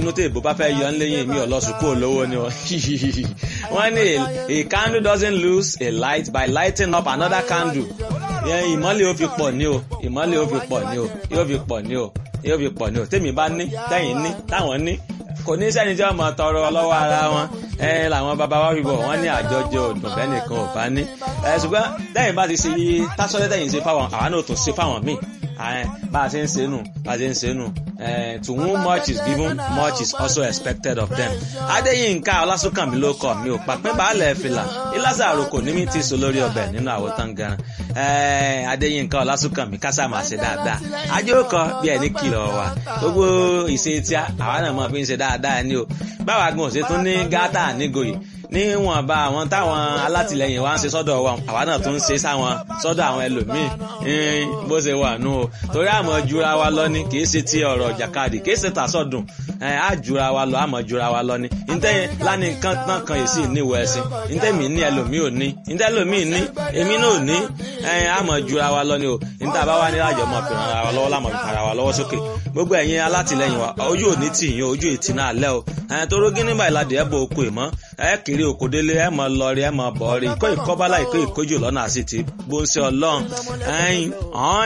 bínú tí èbó bá fẹ́ yọ ń léyìn mi ò lọ sùkúù olówó ni o wọ́n ní a candle doesn't lose a light by lighting up another candle ìmọ́lẹ̀ ó fi pọ̀ ní o ìmọ́lẹ̀ ó fi pọ̀ ní o yóò fi pọ̀ ní o yóò fi pọ̀ ní o tèmi bá ní tẹ̀yìn ní táwọn ní kò ní sẹ́ni tí wọ́n mọ̀ tọrọ lọ́wọ́ ara wọn ẹ làwọn bàbá wa fi bọ̀ wọ́n ní àjọjẹ òdùn bẹ́ẹ̀ nìkan ò bá ní. ẹ ṣùgbọ́n lẹ́yìn bá ti ṣe tásọ́lẹ́ tẹ̀yìn ṣe fáwọn àwa náà tún ṣe fáwọn míì bá a ṣe ń ṣe nù bá a ṣe ń ṣe nù to whom much is given much is also expected of them. adéyínká ọlásùnkànmí ló kọ mi ò pàpẹ́ baálẹ̀ fìlà ìlàsà àròkò ní mi ti sọ lórí ọbẹ̀ nínú àwòtán gan adéyínká ọlásùnkànmí kásá máa ṣe dáadáa ajókòó bí ẹni kìlọ̀ wà gbogbo ìṣe tí àwa náà mọ̀ fi ń ṣe dáadáa ni o báwa gan ṣe tún ní gátà nígòyè níwọ̀nba àwọn táwọn alátìlẹyìn wa ń ṣe sọ́dọ̀ wa àwa náà tún ń ṣe sáwọn sọ́dọ̀ àwọn ẹlòmíì bó ṣe wà nù o torí àmọ́ jura wa lọ ni kì í ṣe ti ọ̀rọ̀ jàkadì kì í ṣe tàṣọ̀dùn á jura wa lọ àmọ́ jura wa lọ ni ntẹ́ lánì kan tán kan yìí sì níwọ̀ ẹ̀sìn ntẹ́ mi ní ẹlòmíì ò ní ntẹ́ ẹlòmíì ní èmi náà ò ní àmọ́ jura wa lọ ni o ntẹ́ àbá wa ní àjọ mọ̀ fi ràn wa lọ́wọ́ lámọ̀ fi ràn wa lọ́wọ́ sókè gbogbo ẹ̀yin alátìlẹyìn wa ojú ò ní tì yín ojú ìtì náà lẹ́ o toró gíní báyìí ládìí ẹ̀ bọ̀ oko ìmọ̀ ẹ̀ kiri oko délé ẹ̀ mọ̀ lọ rí ẹ̀ mọ̀ bọ̀ rí kó ìkọ́bálá ìkó ìkójú lọ́nà àti ti bó ń ṣe ọlọ́run ẹ̀yìn